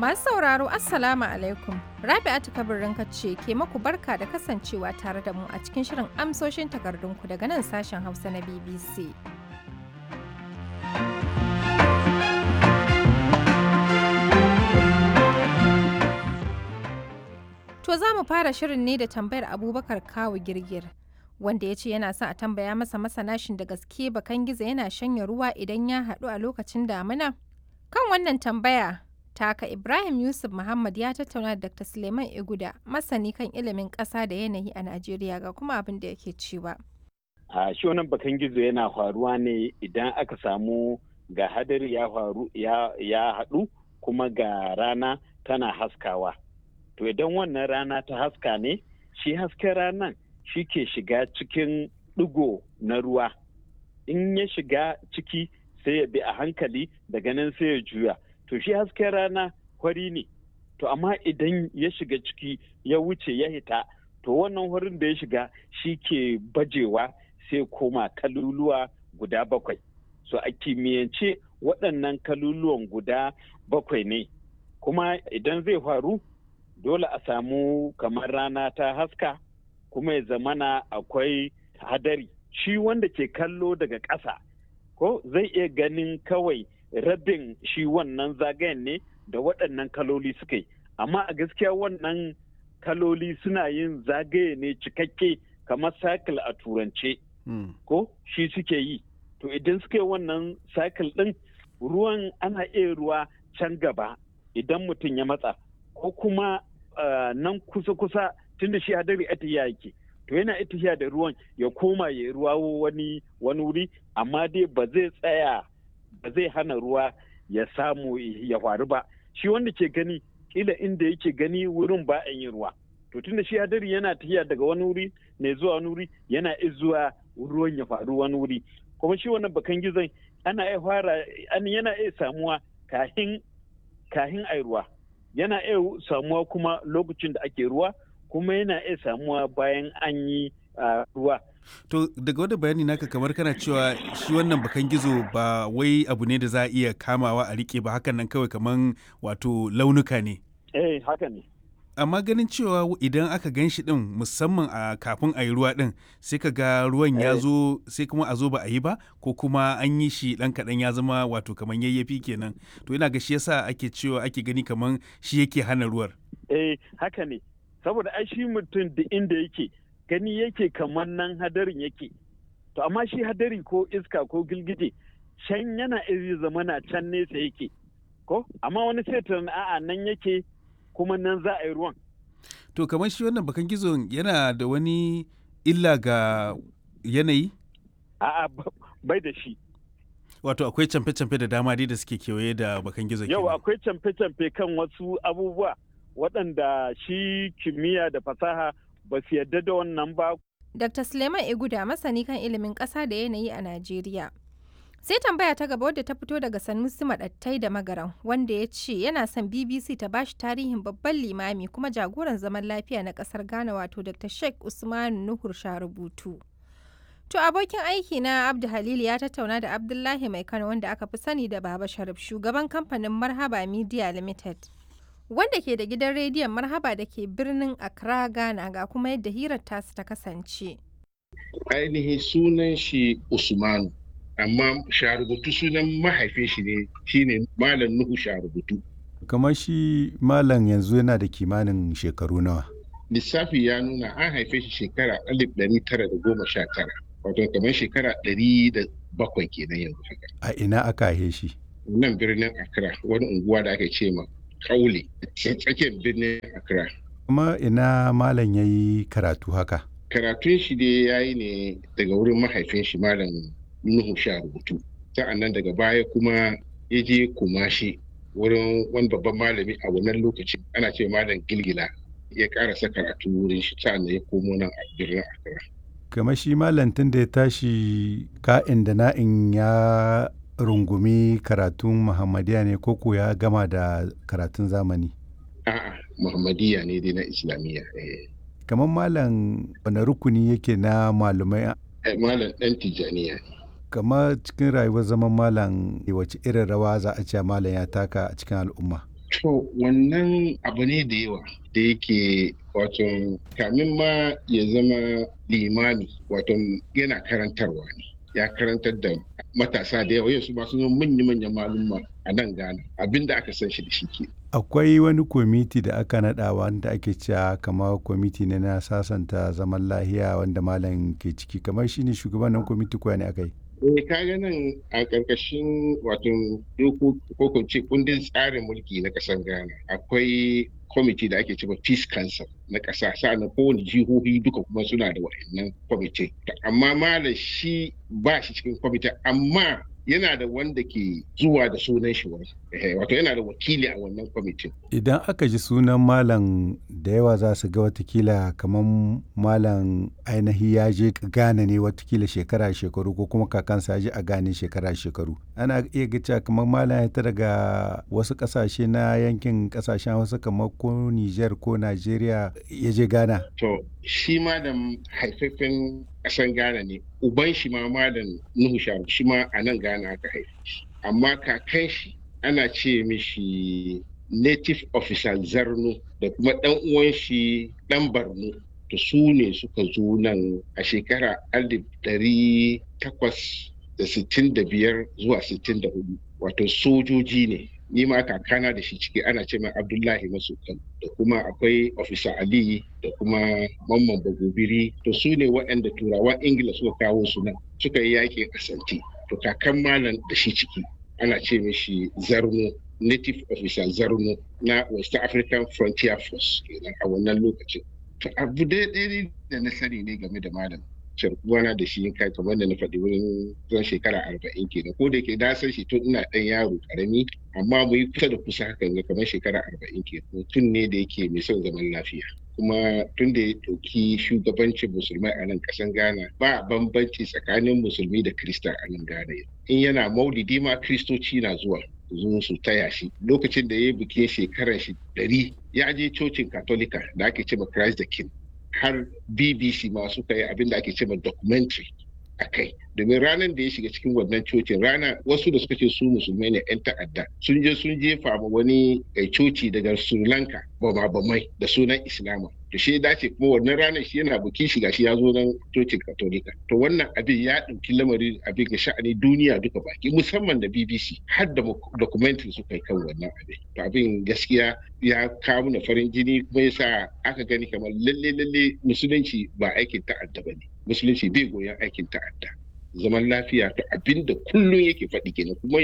Masu sauraro Assalamu alaikum. Rabi'atu kabirin ce ke maku barka da kasancewa tare da mu a cikin shirin amsoshin takardunku daga nan sashen Hausa na BBC. To za mu fara shirin ne da tambayar Abubakar Kawu Girgir. Wanda ya ce yana son a tambaya masa masanashin da gaske bakan gizo yana shanya ruwa idan ya haɗu a lokacin damina? Kan wannan tambaya, taka Ibrahim Yusuf Muhammad ya tattauna da Dr. Suleiman Iguda, masani kan ilimin ƙasa da yanayi a Najeriya ga kuma abin da yake cewa. A shi wannan bakan gizo yana faruwa ne idan aka samu ga hadari ya faru ya haɗu kuma ga rana tana haskawa. To idan wannan rana ta haska ne, shi hasken ranan shi ke shiga cikin ɗigo na ruwa. In ya shiga ciki sai ya bi a hankali daga nan sai ya juya. To shi hasken rana hwari ne. To amma idan ya shiga ciki ya wuce ya hita, to wannan hwarin da ya shiga shi ke bajewa sai koma kaluluwa guda bakwai. So a kimiyyance waɗannan kaluluwan guda bakwai ne. Kuma idan zai faru, dole a samu kamar rana ta haska kuma ya zamana akwai hadari shi wanda ke kallo daga ƙasa ko zai iya ganin kawai rabin shi wannan zagayen ne da waɗannan kaloli suka yi amma a gaskiya wannan kaloli suna yin zagaye ne cikakke kamar cycle a turance ko shi suke yi to idan suka yi wannan cycle ɗin ruwan ana iya ruwa can gaba idan mutum ya matsa ko kuma Uh, nan kusa-kusa tunda shi hadari atiya yake to yana itiya da ruwan ya koma ya ruwa wani wani wuri amma dai ba zai tsaya ba zai hana ruwa ya samu ya faru ba shi wanda ke gani kila inda yake gani wurin ba yin ruwa to tunda shi hadari yana tafiya daga wani wuri ne zuwa wani wuri yana zuwa ruwan ya faru wani wuri kuma shi wannan bakan gizon ana iya fara yana iya samuwa kahin kahin ai ruwa yana iya samuwa kuma lokacin da ake ruwa kuma yana iya samuwa bayan an yi ruwa. To daga wani bayani naka kamar kana cewa shi wannan bakan gizo ba wai abu ne da za a iya kamawa a rike ba hakan nan kawai kamar wato launuka ne. Eh haka ne. amma ganin cewa idan aka gan shi din musamman a kafin a yi ruwa din sai ka ga ruwan ya zo sai kuma a zo ba a yi ba ko kuma an yi shi dan kaɗan ya zama wato kamar yayyafi kenan to ina ga shi yasa ake cewa ake gani kamar shi yake hana ruwar eh haka ne saboda ai shi mutum da inda yake gani yake kamar nan hadarin yake to amma shi hadari ko iska ko gilgije can yana iri zamana can nesa yake ko amma wani sai a'a nan yake kuma nan za a yi ruwan. To kamar shi wannan bakan gizon yana da wani illa ga yanayi? A'a bai da shi. Wato akwai camfe-camfe da dama dai da suke kewaye da bakan gizon Yau akwai camfe-camfe kan wasu abubuwa waɗanda shi kimiyya da fasaha ba su yarda da wannan ba. Dr. Suleiman Iguda masani kan ilimin ƙasa da yanayi a Najeriya. sai tambaya ta gaba wadda ta fito daga sanusi madattai da magaran wanda ya ce yana son bbc ta bashi tarihin babban limami kuma jagoran zaman lafiya na kasar ghana wato dr sheikh usman nuhur rubutu to abokin aiki na abdu halil ya tattauna da abdullahi mai kano wanda aka fi sani da baba sharif shugaban kamfanin marhaba media limited wanda ke da gidan rediyon marhaba da ke birnin accra ghana ga kuma yadda hirar tasu ta kasance ainihin sunan shi usmanu amma sharubutu sunan mahaifin shi ne shine malam nuhu sharubutu kamar shi malam yanzu yana da kimanin shekaru nawa lissafi ya nuna an haife shi shekara alif ɗari tara da goma sha tara wato kamar shekara ɗari da bakwai kenan yanzu haka a ina aka haife shi nan birnin accra wani unguwa da aka ce ma kaule tsakiyar birnin accra kuma ina malam ya yi karatu haka karatun shi dai ya yi ne daga wurin mahaifin shi malam Nuhu sha rubutu. Sa'an nan daga baya kuma ya je kumashi wurin wani babban malami a wannan lokacin ana ce malam gilgila ya karasa karatu wurin shi sa'an ya komo nan a birnin Accra. Kamar shi malam tun da ya tashi ka'in da na'in ya rungumi karatun Muhammadiya ne koko ya gama da karatun zamani? A'a, Muhammadiya ne dai na Islamiyya. Kamar malam wani rukuni yake na malumai? Malam ɗan Tijjaniya ne. kamar cikin rayuwar zaman malam wace irin rawa za a ce malam ya taka a cikin al'umma To wannan abu ne da yawa da yake wato kamin ma ya zama limami wato yana karantarwa ne ya karantar da matasa da yawa yau su masu manya-manyan malumma a nan Ghana abinda aka san shi da shi ke. Akwai wani kwamiti da aka naɗa wanda ake cewa kamar kwamiti ne na sasanta zaman lahiya wanda malam ke ciki kamar shi ne shugaban nan kwamiti kuwa ne aka yi. Eh kaga nan a ƙarƙashin wato ko ce kundin tsarin mulki na ƙasar Ghana akwai kwamiti da ake cewa Peace Council na ƙasa sa'annan kowane jihohi duka kuma suna da wa'annan kwamiti. Amma malam shi ba shi cikin kwamiti amma yana da wanda ke zuwa da sunan shi wani wato yana da wakili a wannan kwamitin. Idan aka ji sunan malam da yawa za su ga watakila kamar malam ainihi ya je gane ne watakila shekara shekaru ko kuma kakansa ya je a gane shekara shekaru. Ana iya ga kamar malam ya ta daga wasu kasashe na yankin kasashen wasu kamar ko Nijar ko Najeriya ya je Ghana. To shi malam haifafen ƙasan Ghana ne uban shi ma malam Nuhu Sharu shi ma a nan Ghana aka haife shi amma kakan shi ana ce mishi native officer Zarno da kuma ɗan uwan shi ɗan Barno to su ne suka zo nan a shekara alif ɗari takwas da sittin da biyar zuwa sittin da hudu wato sojoji ne ni ma kakana da shi ciki ana ce mai abdullahi masukan da kuma akwai ofisa ali da kuma mamman bagobiri to su ne waɗanda turawan ingila suka kawo su nan suka yi yakin asanti to kakan malam da shi ciki ana ce mishi zarno native officer zarno na west african frontier force kenan a wannan lokacin to abu daidai da na sani ne game da malam sharkuwana da shi kai kamar da na faɗi wurin zan shekara arba'in kenan ko da ke na san shi tun ina ɗan yaro ƙarami amma mu yi kusa da kusa hakan ga kamar shekara arba'in kenan mutum ne da yake mai son zaman lafiya kuma tun da ya ɗauki shugabancin musulmai a nan ƙasan ghana ba bambanci tsakanin musulmi da krista a nan ghana in yana maulidi ma kristoci na zuwa zo su taya shi lokacin da ya yi bikin shekarar shi ɗari ya je cocin katolika da ake cewa christ the king har bbc ma suka yi abin da ake cewa documentary a kai domin ranar da ya shiga cikin wannan cocin rana wasu da suka ce su musulmai ne 'yan ta'adda sun je sun jefa ma wani coci daga sri lanka bama bamai da sunan islama to shi dace kuma wannan ranar shi yana bukin shiga shi ya zo nan cocin katolika to wannan abin ya ɗauki lamari abin ga sha'ani duniya duka baki musamman da bbc har da documentary suka yi kan wannan abin to abin gaskiya ya kawo na farin jini kuma yasa aka gani kamar lalle lalle musulunci ba aikin ta'adda ba ne musulunci bai goyon aikin ta'adda zaman lafiya to abin da kullum yake faɗi kenan kuma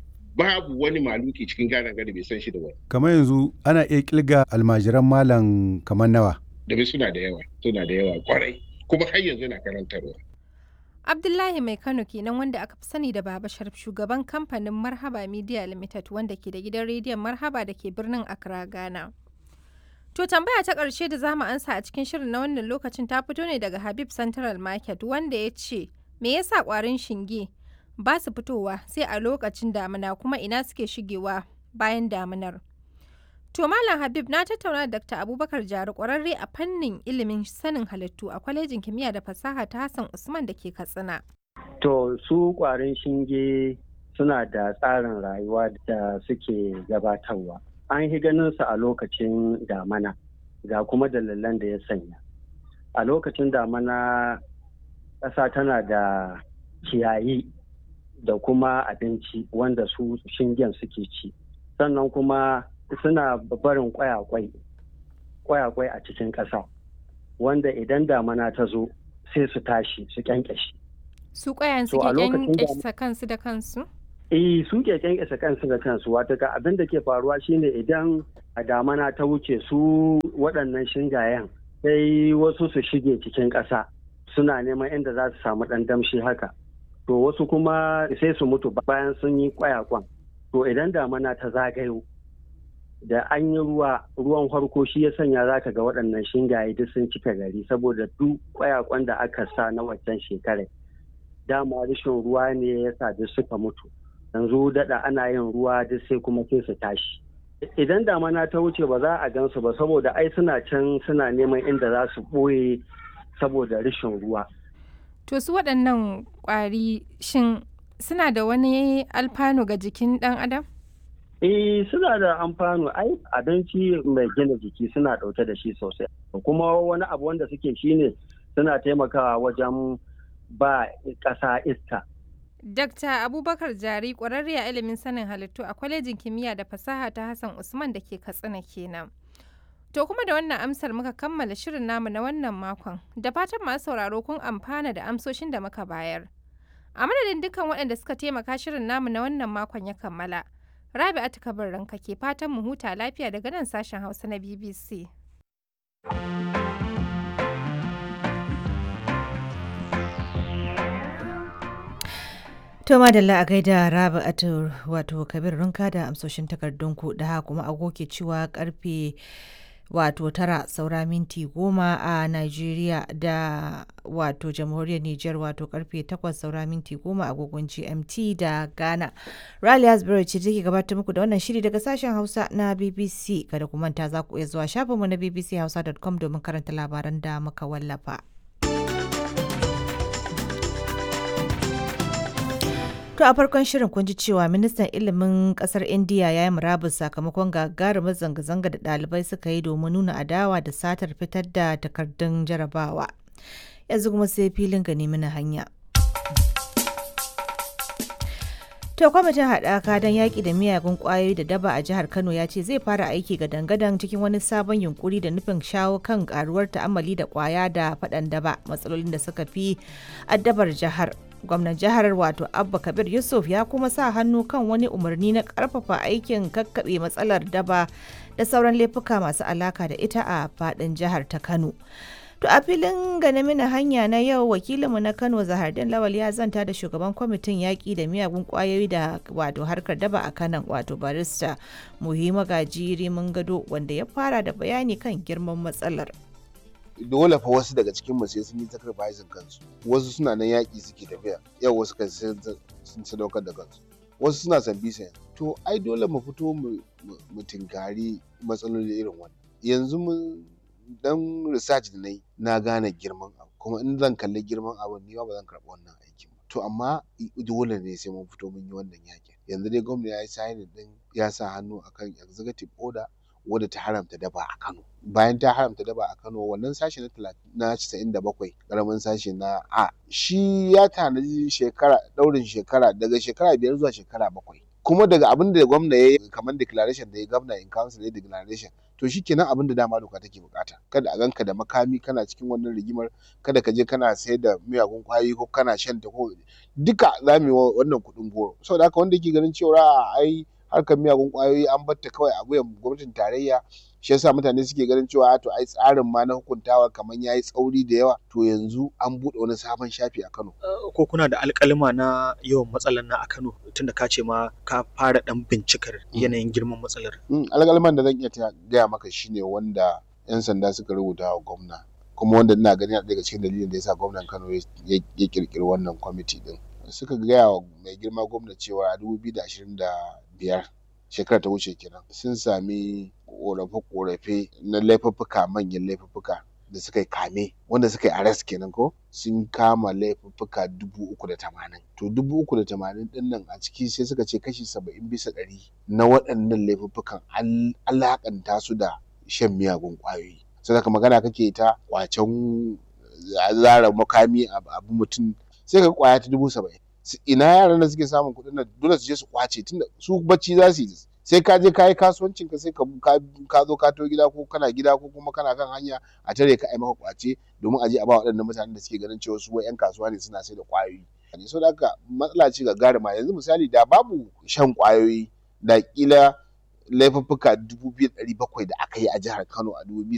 babu wani maluki cikin gana gari bai san shi da wani. Kamar yanzu ana iya kilga almajiran malam kamar nawa. Domin suna da yawa, suna da yawa kwarai, kuma har yanzu na karantarwa. Abdullahi Mai Kano kenan wanda aka fi sani da Baba Sharif shugaban kamfanin Marhaba Media Limited wanda ke da gidan rediyon Marhaba da ke birnin Accra, Ghana. To tambaya ta ƙarshe da zamu ansa a cikin shirin na wannan lokacin ta fito ne daga Habib Central Market wanda ya ce me yasa ƙwarin shinge ba su fitowa sai a lokacin damina kuma ina suke shigewa bayan daminar. To Malam Habib na tattauna da Dr. Abubakar Jari ƙwararre a fannin ilimin sanin halittu a kwalejin kimiyya da fasaha ta Hassan Usman da ke Katsina. To su ƙwarin shinge suna da tsarin rayuwa da suke gabatarwa. An yi ganin su a lokacin damana ga kuma dalilan da ya sanya. A lokacin damana ƙasa tana da ciyayi da kuma abinci wanda su shingen suke ci. Sannan kuma suna barin kwayakwai kwayakwai a cikin ƙasa wanda idan damana ta zo sai su tashi su kyankyashi. Su kwayan suke kyankyasa kansu da kansu? Eh su ke kyankyasa kansu da kansu wata ka abin da ke faruwa shine idan a damana ta wuce su waɗannan shingayen sai wasu su shige cikin ƙasa suna neman inda za su samu ɗan damshi haka. To wasu kuma sai su mutu bayan sun yi kwayakwan. To idan damana ta zagayo da an yi ruwa ruwan farko shi ya sanya za ka ga waɗannan shingaye duk sun cika gari saboda duk kwayakwan da aka sa na waccan shekarar dama rashin ruwa ne ya sa duk suka mutu yanzu daɗa ana yin ruwa duk sai kuma sai su tashi idan damana ta wuce ba za a gansu ba saboda ai suna can suna neman inda za su ɓoye saboda rashin ruwa to su waɗannan ƙwari shin suna da wani alfanu ga jikin ɗan adam Eh suna da amfano ai abinci mai gina jiki suna ɗauke da shi sosai kuma wani abu wanda suke shine suna taimakawa wajen ba ƙasa iska. Dr. Abubakar Jari ƙwararre a ilimin sanin halittu a kwalejin kimiyya da fasaha ta Hassan Usman da ke Katsina kenan. To kuma da wannan amsar muka kammala shirin namu na wannan makon da fatan masu sauraro kun amfana da amsoshin da muka bayar. A madadin dukkan waɗanda suka taimaka shirin namu na wannan makon ya kammala. Rabi'atu Kabir ranka ke fatan mu huta lafiya daga nan sashen Hausa na BBC. To madalla a gaida Rabi'atu wato Kabir runka da amsoshin takardunku da haka kuma agoke cewa karfe wato tara saura minti goma a Najeriya da wato jamhuriyar Nijar wato karfe takwas saura minti goma agogon GMT da Ghana. Rally Hasbury ce take gabatar muku da wannan shiri daga sashen Hausa na BBC kada ku manta za ku iya zuwa shafinmu na bbchausa.com domin karanta labaran da muka wallafa. To a farkon shirin kun ji cewa ministan ilimin kasar India ya yi murabus sakamakon gagarumar zanga-zanga da ɗalibai suka yi domin nuna adawa da satar fitar da takardun jarabawa. Yanzu kuma sai filin gani mana hanya. To kwamitin haɗaka don yaƙi da miyagun ƙwayoyi da daba a jihar Kano ya ce zai fara aiki ga dangadan cikin wani sabon yunkuri da nufin shawo kan ƙaruwar ta'ammali da ƙwaya da faɗan daba matsalolin da suka fi addabar jihar. gwamnan jihar wato abba kabir yusuf ya kuma sa hannu kan wani umarni na karfafa aikin kakkaɓe matsalar daba da sauran laifuka masu alaka da ita a faɗin jihar ta kano to a filin mina hanya na yau wakilinmu na kano zahardin lawal ya zanta da shugaban kwamitin yaƙi da miyagun ƙwayoyi da wato harkar daba a kanan wato barista muhimma gajiri mun gado wanda ya fara da bayani kan girman matsalar dole fa wasu daga cikin mu sai sun yi sacrificing kansu wasu suna nan yaƙi suke tafiya yau wasu kan sun sadaukar da kansu wasu suna san bisa to ai dole mu fito mu tinkari matsaloli irin wannan yanzu mun dan research da nayi na gane girman abu kuma in zan kalli girman abu ni ba zan karɓi wannan aikin ba to amma dole ne sai mun fito mun yi wannan yaƙin yanzu dai gwamnati ya yi signing din ya sa hannu akan executive order wadda ta haramta daba a Kano. Bayan ta haramta daba a Kano wannan sashe na casa'in da bakwai ƙaramin sashe na A shi ya tanaji shekara ɗaurin shekara daga shekara biyar zuwa shekara bakwai. Kuma daga abin da gwamna ya yi kamar declaration da ya gwamna in council ya declaration to shi kenan abin da dama doka take bukata kada a ganka da makami kana cikin wannan rigimar kada ka je kana sayar da miyagun kwayoyi ko kana shan ta ko duka za mu yi wannan kuɗin goro saboda haka wanda ke ganin cewa ai harkar miyagun kwayoyi an batta kawai a wuyan gwamnatin tarayya shi yasa mutane suke ganin cewa to ai tsarin ma na hukuntawa kamar yayi tsauri da yawa to yanzu an buɗe wani sabon shafi a Kano ko kuna da alƙalima na yawan matsalar na a Kano tunda ka ce ma ka fara dan bincikar yanayin girman matsalar alƙaliman da zan iya gaya maka shine wanda yan sanda suka rubuta wa gwamna kuma wanda ina ganin daga cikin dalilin da yasa gwamnan Kano ya kirkiri wannan kwamiti din suka gaya wa mai girma gwamna cewa a dubu biyu da ashirin da biyar shekara ta wuce kenan sun sami korafe-korafe na laifuffuka manyan laifuffuka da suka yi kame wanda suka yi arrest kenan ko sun kama laifuffuka dubu uku da tamanin to dubu uku da tamanin din nan a ciki sai suka ce kashi saba'in bisa ɗari na waɗannan laifuffukan alaƙanta su da shan miyagun ƙwayoyi sai ka magana kake ta kwacen zara makami abu mutum sai ka kwaya ta dubu saba'in ina yaran da suke samun kuɗin nan dole su je su kwace tunda su bacci za su yi sai ka je ka yi kasuwancin ka sai ka zo ka to gida ko kana gida ko kuma kana kan hanya a tare ka ai maka kwace domin a je a ba waɗannan mutanen da suke ganin cewa su wai yan kasuwa ne suna sai da kwayoyi ne so da haka matsala ce gagarima yanzu misali da babu shan kwayoyi da kila laifuffuka dubu biyu da ɗari bakwai da aka yi a jihar Kano a dubu biyu